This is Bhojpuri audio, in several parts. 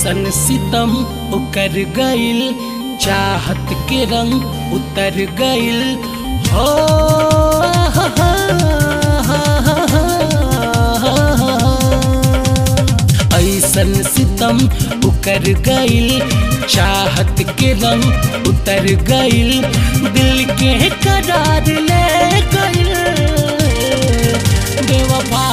ऐसन सितम उकर गइल चाहत के रंग उतर गइल हो ऐसन सितम उकर गइल चाहत के रंग उतर गइल दिल के करार ले गइल बेवफा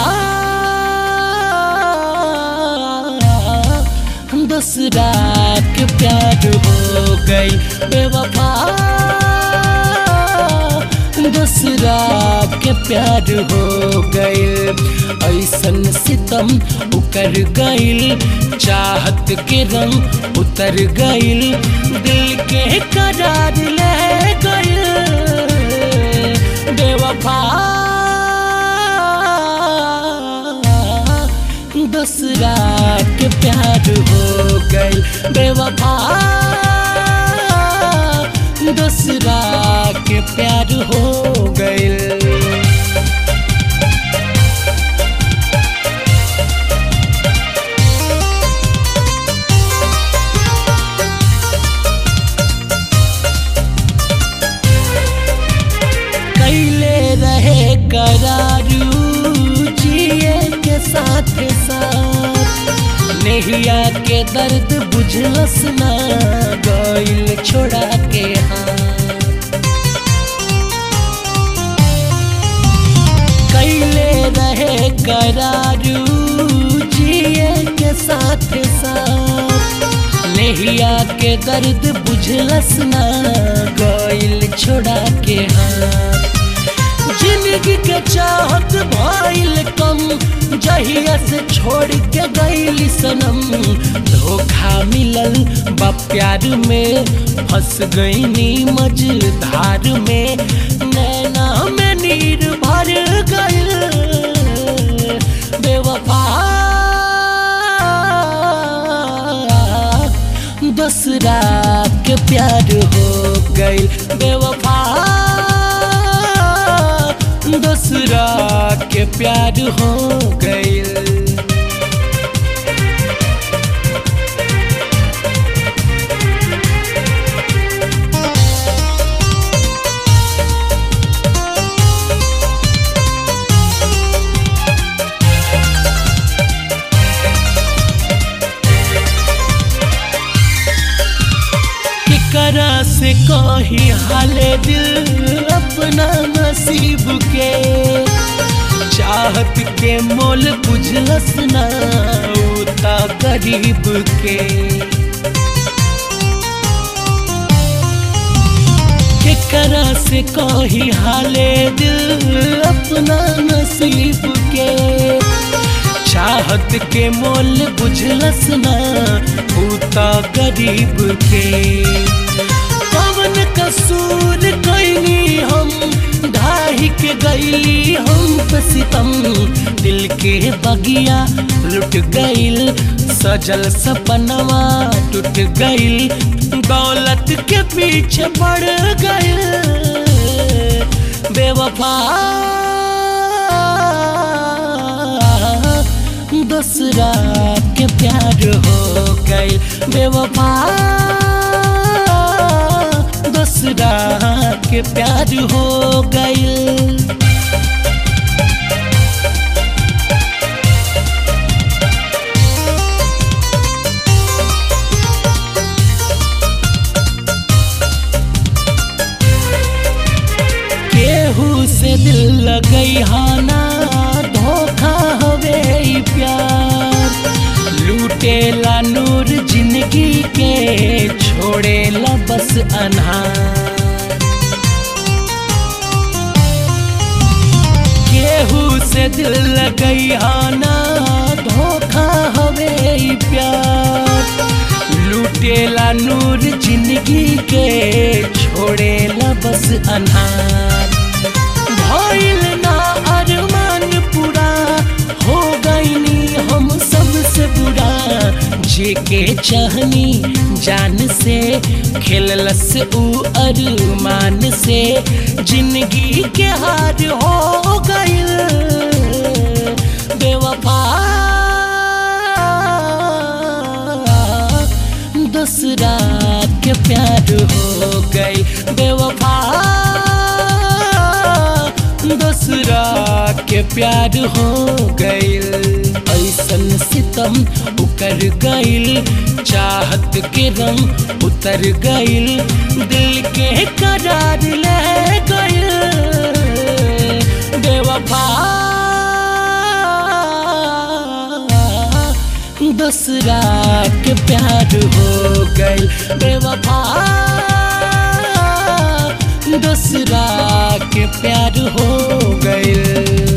दूसरा के प्यार हो गई बेवफा दूसरा के प्यार हो गइल ऐसन सितम उकर गइल चाहत के रंग उतर गइल दिल के करार ले गइल बेवफा दूसरा के प्यार हो गइल बेवफा दूसरा के प्यार हो गइल कैले रहे करारू जिए के साथ साथ नेहिया के दर्द बुझलस ना गइल छोड़ा के हाथ कैले रहे करारू जिए के साथ साथ नेहिया के दर्द बुझलस ना गइल छोड़ा के हाथ जिंदगी के चाहत भइल कम जहिया से छोड़ के गइली सनम धोखा मिलल बा प्यार में फंस गईनी मझधार में नैना में नीर भर गइल बेवफा दूसरा के प्यार हो गइल बेवफा दूसरा के प्यार हो गइल केकरा से कही हाले दिल अपना नसीब के चाहत के मोल बुझलस ना उता गरीब के केकरा से कही हाले दिल अपना नसीब के चाहत के मोल बुझलस ना उता गरीब के कवन कसूर कैनी हम ढाही के गईली हम पे सितम दिल के बगिया लुट गइल सजल सपनवा टूट गइल दौलत के पीछे पड़ गइल बेवफा दूसरा के प्यार हो गई बेवफा दूसरा के प्यार हो गई केहू से दिल लगई हाना धोखा हवे ई प्यार लूटेला नूर जिंदगी के छोड़ेला बस अनहार केहू से दिल लगई हाना धोखा हवे ई प्यार लूटेला नूर जिंदगी के छोड़ेला बस अनहार भइल ना अरमान पूरा हो गईनी हम सबसे बुरा जे के चाहनी जान से खेललस ऊ अरमान से जिंदगी के हार हो गइल बेवफा प्यार हो गई बेवफा दूसरा के प्यार हो गईल ऐसन सितम उकर गईल चाहत के रंग उतर गईल दिल के करार ले गईल बेवफा दूसरा के प्यार हो गई बेवफा दूसरा के प्यार हो गई